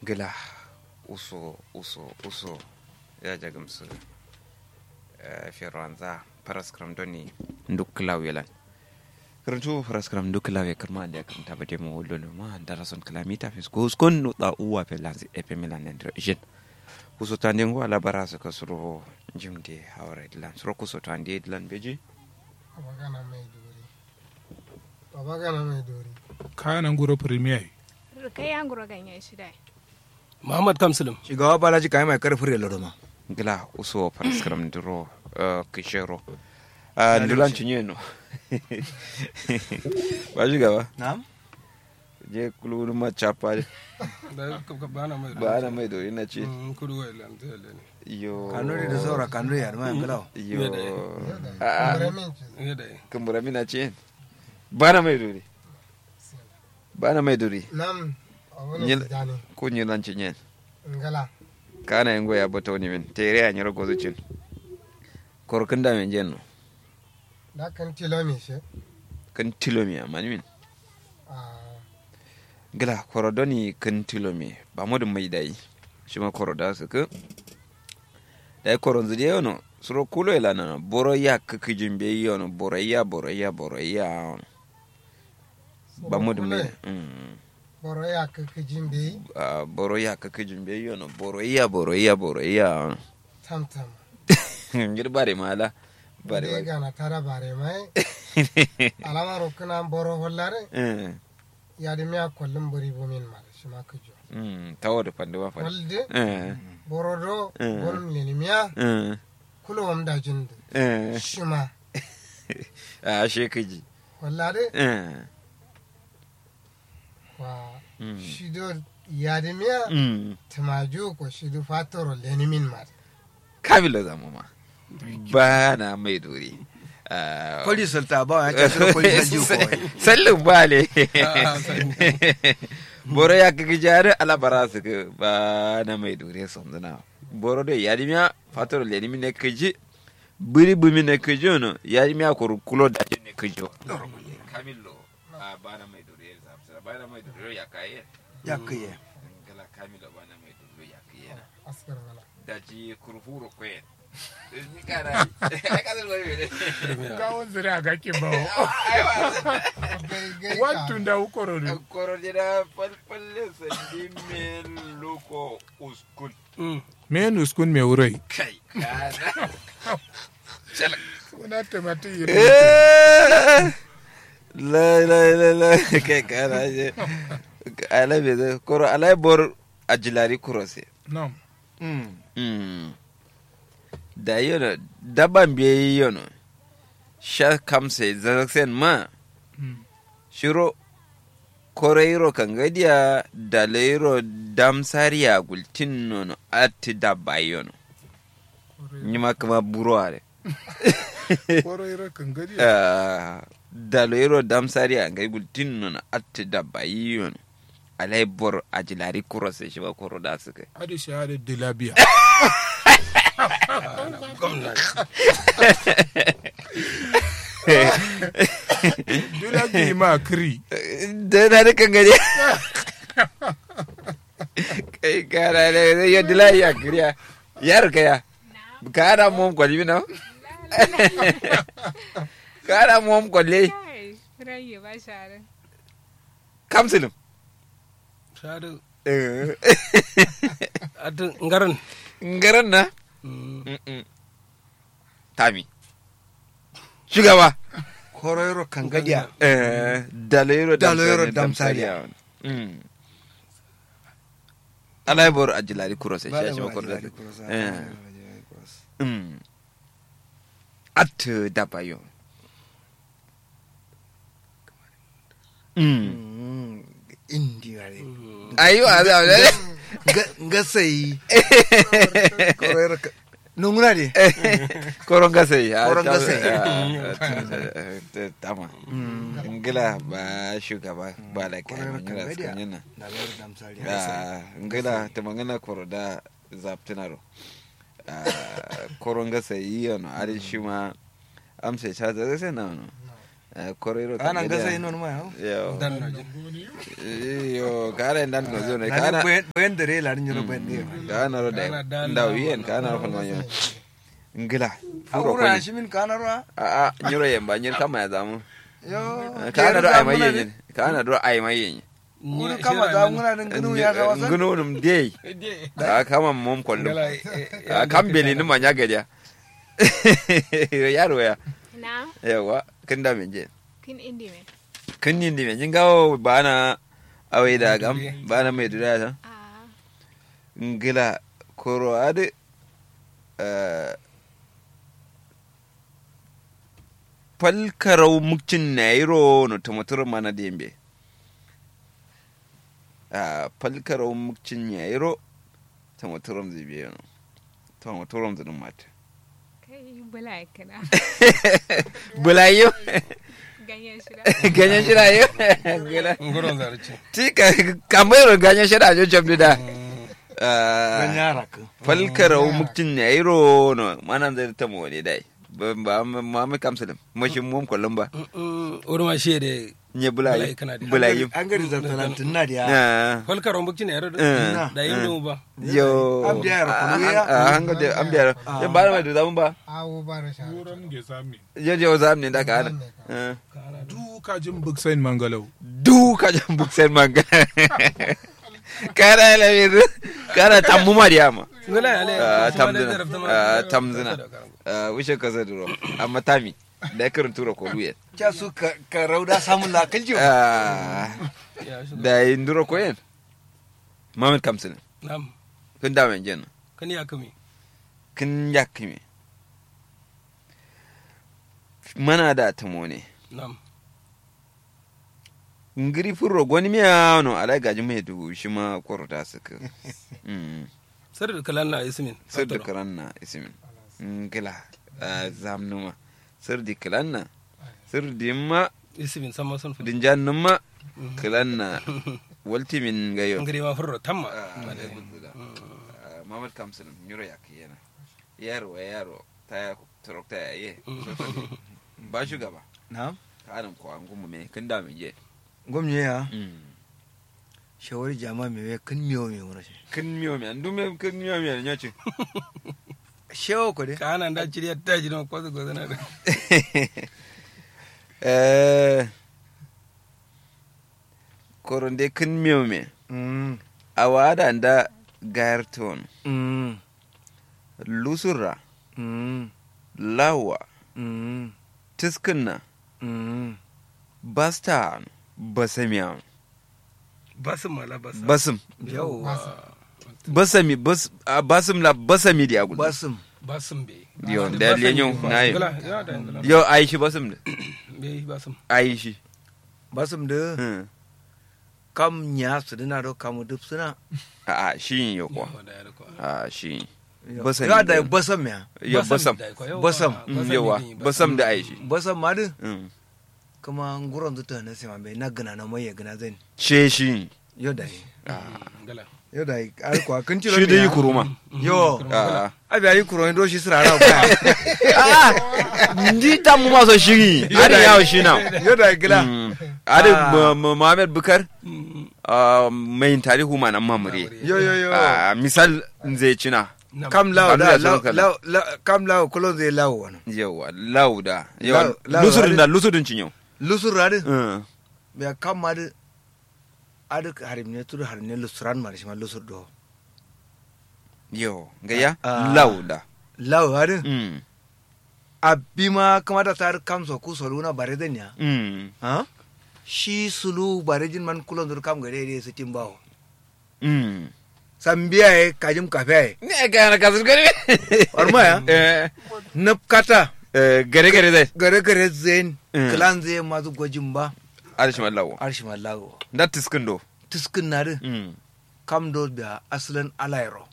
gila uso uso uso ya jagamsu firanza paraskram doni dukkulaw yelan karantu paraskram dukkulaw ye karma da kan tabate mo wollo ma dara son kalamita fis ko skon no da uwa pe lanzi e pe milan en jen kuso tande ngo ala barasa ka suro jimde hawre lan suro kuso tande lan beji abagana mai dori abagana mai dori kana nguro premier kai an gura ganyen shi dai muhammad kamsulum shugaba balaji kayan mai karfin da lodoma gila uso paraskram duro kishero ndulan cinye no ba shi gaba na'am je kululu ma chapa da bana mai ba ana mai dori na ce kudu wa ilan ta yalle ne yo kanuri da saura kanuri ya ma yangalau yo kamar min ce ne da kumbura mina ce ba na mai dori ba na mai dori nam abun Nyil- da ne ko nyilan cinye ngala kana yango ya bata wani min tere a nyiro gozo cin korkin da men jenno da kan tilo mi she kan tilomi amani min a gila korodoni kan tilomi ba mu da mai dai shi ma koroda su ka dai koron zuri yono suro kulo ila na boro ya kaki jimbe yono boro ya boro ya boro ya ba mu da mai mm. boro ya ka kijin bai Ah, boro ya kaki jimbe yono boro ya boro ya boro ya tam tam ngir bare mala bare bare bare gana tara bare mai alama rokuna boro hollare eh ya da miya kullum buri bumin ma shi ma kujo mm tawo da pande ma fa walde eh boro do Eh. gonum leni miya eh kulo wam da jindu eh shi ma a shekaji hollare eh wa Mm. shi do ya da miya mm tumaju ko shi do fatoro leni min ma kabila zama ma ba na mai dori Ah, kwali sulta ba ya ce sura kwali na jiyo kawai sallin bale boro ya kaki jari alabara su ka ba na mai dori sanzuna boro da yari miya fatar leni mi ne kaji biri bumi ne kaji no yari miya kuru kulo da ne kaji kamilo a ba na mai dori ba na mai dori ya kaye ya kai ngala kamilo ba na mai dori ya kaye askar wala daji kurfuro kwen ni kana ai kadar wani ne kawon zuri a gake ba gai gai ka wantun da ukoro ne koro jira falfalle sandi men loko uskun men uskun me wurai kai kana kuna tamati yi la la la la kai kana je ala be da koro ala bor ajilari kurose no mm da yono daban be yono sha kamse zaksen ma shiro koreiro kangadiya da leiro damsariya gultin nono atti dabba yono nyima kama buro are koro ira kan gari Ah, da leiro damsariya ngai gultin nono atti dabba yono alai bor ajilari kurose shi ba koro da suka adi shahada dilabiya dilabi ma kiri da na da kangare kai kara ne ya dila ya kiriya yar kaya kara mom kwalbi na kara mom kwalle kai rayu ba share kamsilin shadu Eh, atu ngaran ngaran na Mm-mm. tami shugaba koroyoro kangadiya Eh, daloyero Daloyero damsariya Mm. alaibor ajilari kurose shi shi makon da Eh. Mm. at dabayo Mm. indi gare ayo aza ngasai koroyoro nunguna ne koron gasai Koron gasai. tama ngila ba shugaba ba da kai Koron mangila kangadiya. skanyana da lori damsari Ah, ngila ta mangana koro da zaptinaro koron gasai yi yano ari shi ma amsa cha da sai na no Eh, korero ana kan gasa gadia. yin wani ma yo dan na jin yo kare dan ko zo ne kana kana bayan da rela rin jiro bayan da kana ro da Kana dan da da- wiyen kana ro fan wanyo ngila a furo wurin ko shi min kana ruwa a a nyiro yemba nyir kama ya zamu yo kana do ai mai zamuna yen kana do ai mai yen wurin kama za mu na ginu ya sa wasan ngunu num dei a kama mom kollo a kambeli ni manya gadia yaro ya na yawa kin da min je kin indi me kin nin di min gawo bana awai da gam bana mai dura ta a ngila koro ade eh, falkarau mukcin nairo no tumatur mana dembe a falkarau mukcin nairo tumaturum zibe no tumaturum zinin mata kai bula kana bulayo ganyen shida ganyen shirayo ngila nguron zarci ti ka kamar ganyen shira jo jabdu da ban Ah, yara ka falkarau mukcin nairo no mana zai ta mu ne dai ba ba ma mai kamsalim mashin mum kullum ba wuri ma shi da nye bulayi Bulayi kana da- bulayi an gari zartanan tun na da ya Ah, falkar rumbuki ne yaro Eh. da yin mu ba yo Am biya yara kunu ya? a hanga de am biya ya ba mai da zamu ba awo ba da sha wuran ge sami yo je zam ne da ka ana Ah. du kajin buksain mangalau du ka jan buksen manga kara la mir kara tammu mariama ngala ya le Ah, kuma da tamzina zarafta ma- Ah, tamzina Ah, wishe ka zaduro amma tami da kirin tura ko duye ca su ka ka rauda samun lakal jiyo Ah, Ya shi da induro ko yen mamet kamsin nam kun da men jen kan ya kami kin yakime mana da tamone nam ngiri furro goni miya no ala gaji mai du shi ma korota suka mm sar da kalan na ismin sir da karanna ismin ngila zamnuma sir di kalanna sir di ma ismin sama son fudi din jannuma kalanna walti min gayo ngari ma furro tamma mamad kamsin nyuro yak yana yaro wa yaro ta torokta ya ye ba shugaba na kanin ko an gumu me kin da me je gwamnati ya mm shawari jama mai wai kan miyo mai wani shi kin miyo me andu me kin miyo me nya ce shewa ko dai kana da ciriya ta ji na kwazo kwazo na da eh koronde kin miyo me Mm, awada nda gairton mm, lusura mm, lawa mm, tiskinna mm. basta basamiya basin mala basa basim yawwa basami bas a basim la basami di agul basim basin be Yo, da lenyo, na yi. ngala ya da ngala yo aishi basim da be basin aishi basim da Hmm. kam nya su dina do kamu duk suna a a shi yo kwa da ya ko a shi Basam ya da da- basam ya yo basam Basam. Mm, yawa basam da aishi basam ma din Mm. kuma nguron zuta na sima bai na gana na mai ya gana zan she shi yo da yi ngala yo da yi ar kwa kun ciro shi da me yi ya? kuruma yo a abi ari kuro ndo shi sirara ba a ndi tamu maso shiri ari yawo shi na yo da gila Mm. ari Ah. Mu- Mu- Muhammad Bukar ah, mai tarihu ma nan mamure yo yo yo Ah, misal zai cina kam lawo da Abdullah lawo Sulaiman. lawo- lawo- kam lawo kulo zai lawo wani yawa lauda yawa Lau- lau- lusudin ari- da lusudin cinyo lusur radi Mm. bai kam ma di adi harim ne tudu harim ne lusuran ma da shi ma lusur do yo gaya Ah. lauda lawo adi Mm. abi ma kamata tar kam so ku solu na bare den ya Mm. ha shi sulu bare jin man kulon dur kam gare de su timbawo Mm. sambiya e kajim kafe ne ga na kasar gari Warma ya? eh nap kata eh, gare gare zai gare gare zen Mm. klan zai mazu gwajin ba arishi mallawo arshi mallago da tiskin do tiskin na di Mm. kam do da asalin alairo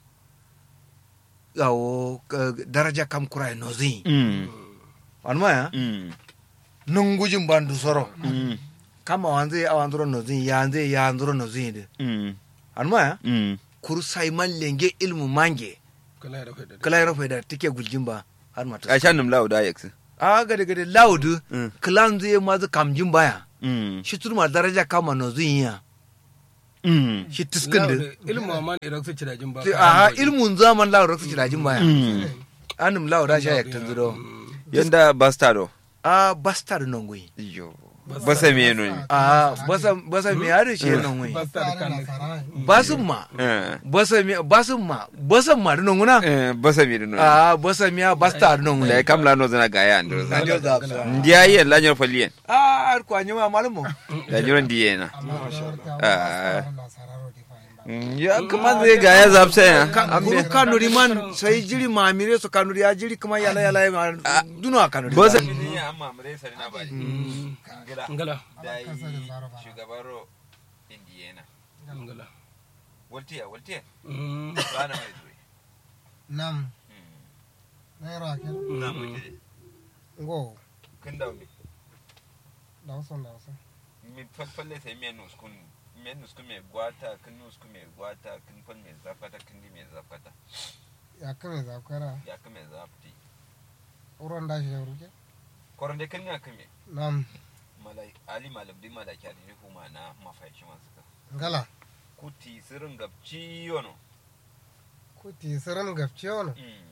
yawo ka- daraja kam kurai no zin Mm. warma ya Mm. nungujin bandu soro Mm. kama wanze awandro no zin yanze yandro no zin de Mm. warma ya Mm. kur sai man lenge ilmu mange kala da faida kala yaro da tike guljin ba har mata a sha nim lauda yaksi a gade gade laudu Mm. klan zai ma zu kamjin baya Mm. shi turma daraja kama no zun yiya Mm. shi tiskin da ilmu ma irak su cirajin ba a ilmun zaman laudu raksu cirajin baya Mm. anum lauda sha yaktan zuro yanda bastardo a bastard non gui yo basa me no a basa basa mi har shi non gui basta da kan basun ma eh basa mi basun ma basan ma non guna eh basa me no a basa mi a bastard non gui da kam la no zana gaya andro Anjo da sa. ndiya yi la nyor falien a ar kwa nyuma malumo da nyor ndiye na amma shawarta Ah. ba sararo di fahimta ya kuma zai gaya zapsa ya kuru kanuri man sai jiri mamire su kanuri ya jiri kuma yala yala ya duno a kanuri basa amma mure sari na bari ngila ngala dai kasa da zaro ba shugabaro indiyana ngala waltiya waltiya Mm. bana mai zuwa nam naira kel na mutu ngo kun da mi da wasu da wasu mi falfalle sai mi nus kun mi nus kun me gwata kun nus kun me gwata kun fal me zafata kun di me zafata ya kame zakwara ya kun me zafti uron da shi ya ruke koron de kun ya kun me nam malai ali malam di malaki ali ne kuma na mafai shi masu ka ngala kuti sirin gabci yono kuti sirin gafce wani Mm.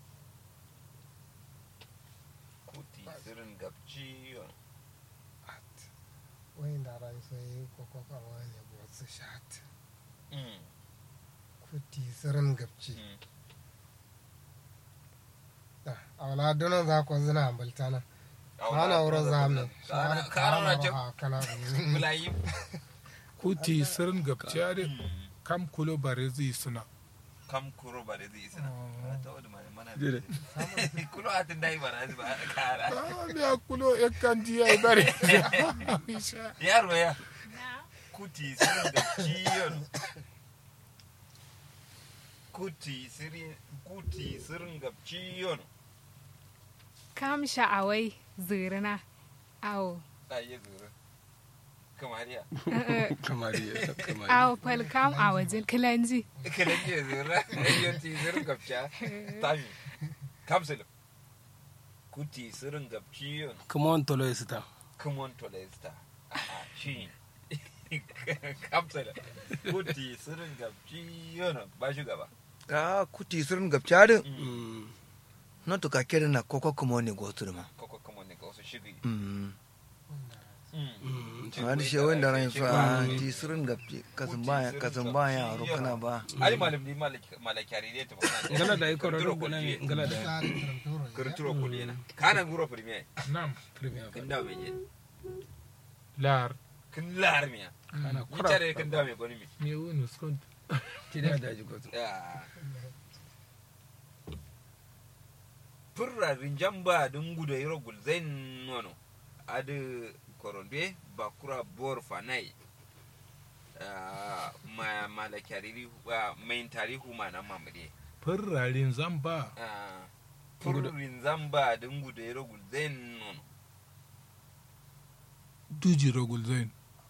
kuti sirin gabci yono wani da ran sai koko kawo ne ba su shat Mm. kuti sirin gafce Mm. a wala donon za ko zina ambalta na kana wurin zamu Kana kana na ce kana bulayi kuti sirin gabciyare kam kulo bare zai suna kam kuro ba da zai sina ta wadda mana mana Dire. kulo a tun dai ba na ba kara Ah, ya kulo ya kan ji ya bare yaro ya kuti sirin da ciyon kuti sirin kuti sirin ga ciyon kam sha'awai zirina awo ayi zuru kamar ya kamariya kamariya awo fal kam a wajen kilanji kalan je zuru ayi ti sirin ga ciya tami kapsul kuti sirin ga ciyon kuma wani tolo ya sita come on to Leicester. Ah, shi. Kapsala. Kuti sirin gabci yana ba shi gaba. a kuti sirin gabcarin Mm. na to ka kere na koko kuma ne go turma Koko kuma ne ga wasu shiri. mm Mm. wani shi wanda ran fa ti sirin gabci kasan baya kasan baya ro kana ba Ali malam ni malakari ne ta magana. ngala da yi kororo gana ngala da tsari karantoro Kurturo kudi na. Kana guro premier. nam premier Kin dawo mai yin. lar Kin lar miya. kana Ni kura tare kin dawo mai goni mi. me wani skont ti da daji gozu Ah. Furra rinjamba dun gudu yiro gulzain nono. Adu koronde bakura bor fanai. Ah, ma malakari main tarihu ma na mamade. farrarin zamba Ah, Furrin zamba dun gudu yiro gulzain nono. duji rogul zain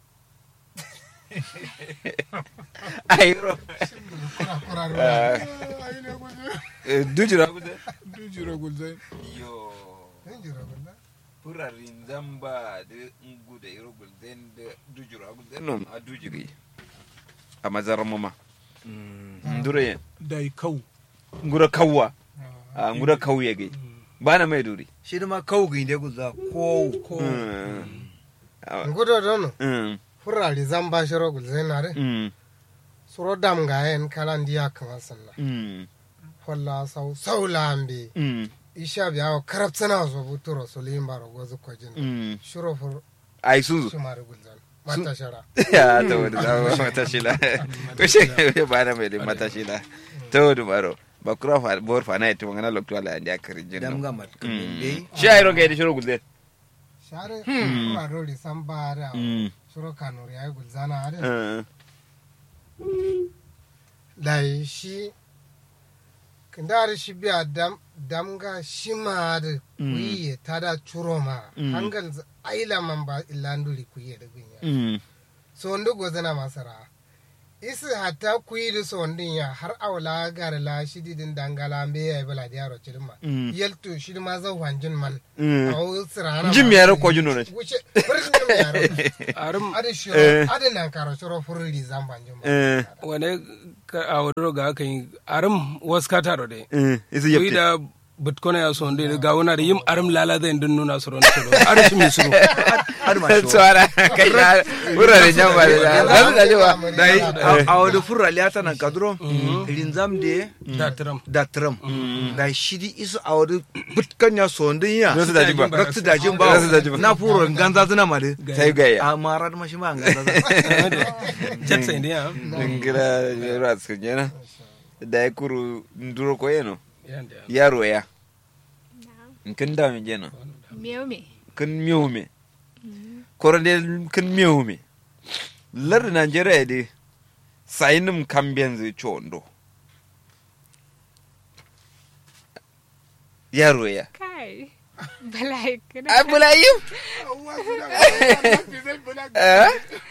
ayro kura kura ruwa dujira duji rogul zain Yo. yin jira gulla Furrarin zamba da gudu yiro gulzain da dujura gulzain no nono. a dujiri a mazarar mama ndure dai kau ngura kawwa a ngura kauye gai bana mai duri shi da ma kawo ga inde guza ko ko gudo dono Mm, furari zamba shiro gulzenare mm, suro dam ga en kalan diya kama sanna mm, holla sau sau lambe mm, isha biya wa karabtsana so buturo so limbaro gozu kojin mm. shiro fur ai sun zo shumari gulzan mata shara ya ta wani zama mata shila kushe bana mai da mata shila ta wani baro bakura fa bor fa na ita magana lokto ala andi akarin jinno dam ga mat kan dai shi ai roga da shiro gulde share fura dori samba da Mm, shiro kanuri ay gulzana are mm, dai shi kindari shi biya dam damga shi ma da kuyi tada churo ma Mm. hangal z- aila man ba illanduri kuyi da gunya mm, so ndo gozana masara isi hatta kuyi da sondin ya har awla gar la shidi din dangala be ya bala da yaro cirma Mm. yelto shi ma zan wanjin man Mm. awu sirana Jin me yaro ko jino ne? wuce furin jin me yaro arum ade shi Eh. ade nan karo shiro furin zan banjin ma Eh, wane ka- a wadoro ga aka yi arum wasu ka taro de eh, isi kuyi yepte. da bitkona ya son de ga wuna da yim arum lala zai din nuna su ron suro arum shi mi suro har ma shi Tsara kai na wurare jan ba da da da jiwa. dai a wani furra liyata nan kadro rinzam de da tiram da tram da shidi isu a wani butkan ya sondin ya Rasu da jin ba. raksu da jin ba Rasu da jin ba. na furo ganza zina ma de Sai gaya. a mara da mashi ma ganza zina jet sai ndiya Ngira yaro a cikin yana. Da ya kuru nduro ko yeno. yanda Yaro ya. Kin da min jena. Miyau me? Kin miyo me. Koronde kin miyo me. Lar Najeriya de sayinim kambiyan zai ci wando. Yaro ya. Kai. Balai kana. Abulayin. Eh?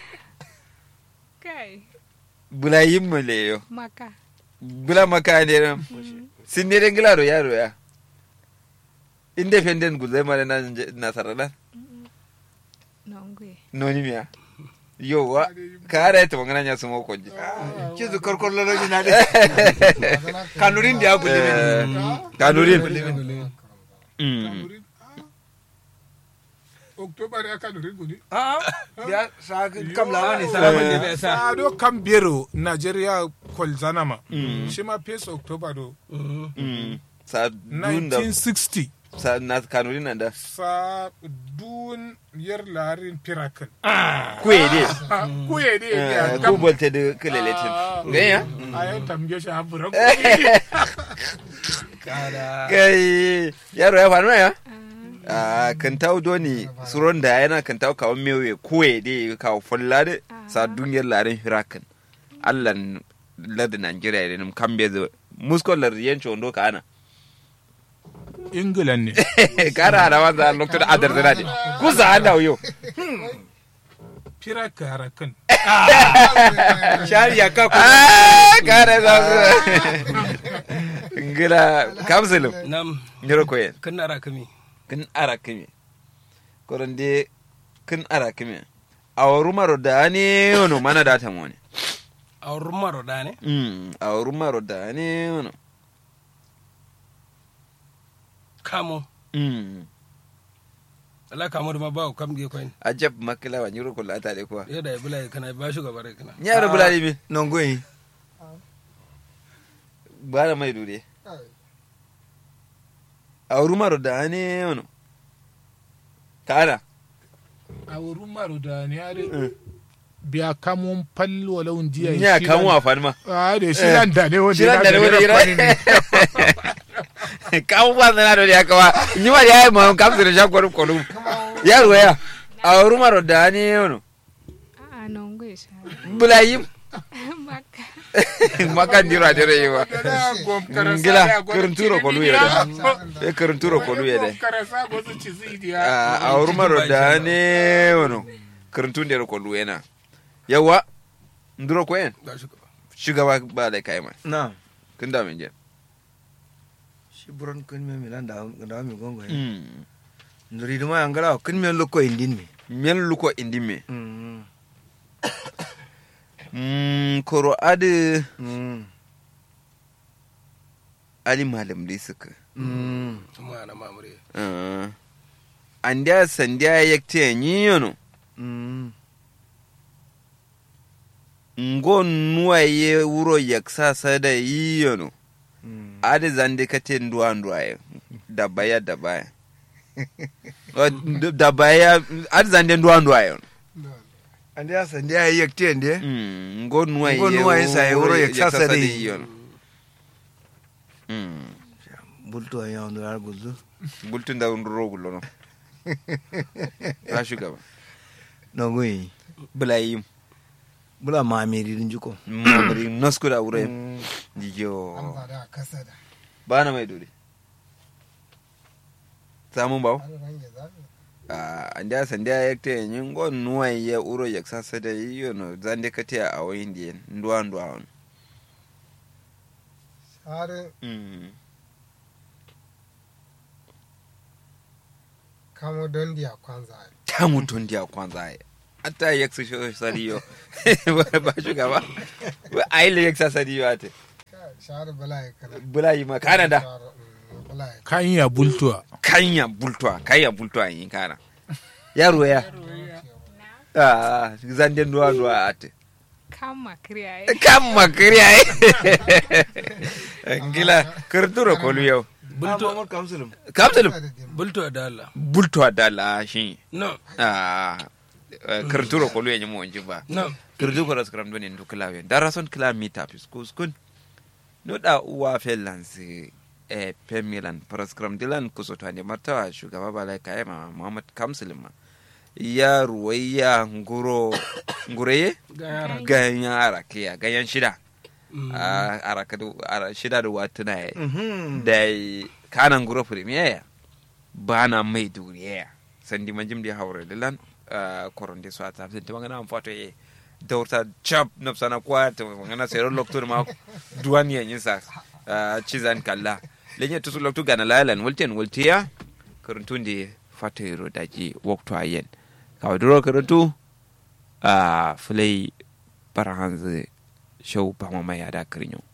Kai. Bulayin mu le yo. Maka. Bula maka ne ram. Sin ne den gilaro yaro ya. Independent guzai mara na nasarala. Nongwe. Noni miya. Yo wa. Ka ara ita wangana nya sumo koji. kizu korkor loloji na de kanurin da ya gudu ne Kanurin. Mm. Kanurin. Oktoba da aka nurin gudi. a ya sa kam lawa ne sa salaman da bai sa Ado kan biyero Nigeria kwalzanama. Shi ma Pace October do. Mm. Sa dun da 1960. sa na kanurin nan da. Sa dun yar larin pirakan. Kuye de. Kuye ne ya Ku bolte de keleletin. Ganya? A yau tamge shi haɓura kada Kai yaro ya faru ya? Ah, kan tawo doni suron da yana kan tawo kawo mewe kuwe de kawo fulla de sa dungiyar larin hirakan. Allah ladin Najeriya ne kambe zo. Muskon lar yanci wando ka ana. England ne. Kara da wanda lokacin adar da ne. Kusa ana yo. Piraka kan. shari ya ka Ah, kara da su. Ngila kamsulum. nam Nyoro koyen. kan nara kami kin ara kime koronde kin ara kime awaru maro da ne wono mana da ta mone a wurin maro da ne mm awaru maro da ne wono kamo mm ala kamo da ma ba kam ge koyin ajab makila wa nyuro kula ta de kwa yadda ya bula kana ba shi gaba rai kana nyaro bulali mi non goyi bara mai dure awaru maro da ne wono kana A wurin maro da ne ya de. Biya kamun falli walau jiya. nya kamu afan ma A da shi nan da ne wanda Shi nan da ne wanda ya ya- kamu ba na do ya kawa nyima ya ma kamsu da shakwaru kolum yaro ya awaru maro da ne wono A'a nongwe sha. bulayim Maka. maka ndiro adere yiwa ngila kerenturo ko luye de e kerenturo ko luye de Karasa go su ci zidiya. a urmaro da ne wono kerentun ko luye na yawa nduro ko en ba shi gaba shugaba ba da kai mai na kin da min je shi buron kun me milan da da mi gongo ya mm nduri duma yangala kun me lokko indin me men luko indi me mm mm koro ade mm ali malam dai suka mm kuma na mamure uh andia sandia yakte nyi yono mm ngo nuwaye wuro yaksa sada yi yono mm ade zande kate nduwa nduwaye dabaya dabaya Wa- d- dabaya ade zande nduwa nduwaye ande ya sande ya yekte ande Mm, ngo nuwaye Ngo nuwaye sa ye wuro yaksa sada yi. yono Mm, bulto ya ndo ar guzu bultun da nduro gullo no ta shugaba non goyi bulayim bula mamiri din juko mamari nasku da wuro Mm. yo Amsa da kasa da. bana mai dole samun bawo Har range zafi. andia sandia yekte nyingo nuwa ye uro yek sasa da yiyo no zande kate a wayin di ndwa ndwa on har mm kamo don dia kwanza ta mutun dia kwanza ai ata yek su sho sariyo ba shugaba ba ai le yek sasa sariyo ate shahar bala ya kana bulayi ma canada Shahar, mm, bala ya kan ya bultuwa kanya bultwa kanya bultwa yin kana yaro ya ah zande ndwa ndwa ate kama kriya eh. kamma kriya ngila kurduro kolu yau bulto Muhammad Kamsulum. kamsulum da dimba bulto da Allah bultwa dala shi no ah kurduro kolu ya nyimo ba no kurdu ko raskram doni ndu klawe darason kilamita pis kuskun no da uwa fellansi e pemilan praskram dilan kusoto ande martawa shugaba balai kayema muhammad kamsulum ma ya ruwayya nguro ngureye ga yara ganyen arakiya ganyen shida Mm. a arakadu ara shida da watuna ya Mhm. da yi kanan guro premier bana mai duriya sandi manjim di hawre dilan koron de so ata senti mangana am foto e dawrta chap nafsana kwa to mangana sero loktur ma duwan ya yin sa chizan kalla lenye tusu loktu gana lalan wulten wultiya karuntun de fatero daji waktu ayen kawaduro karuntu a fulai barahanzu show ba mama ya da kirinyo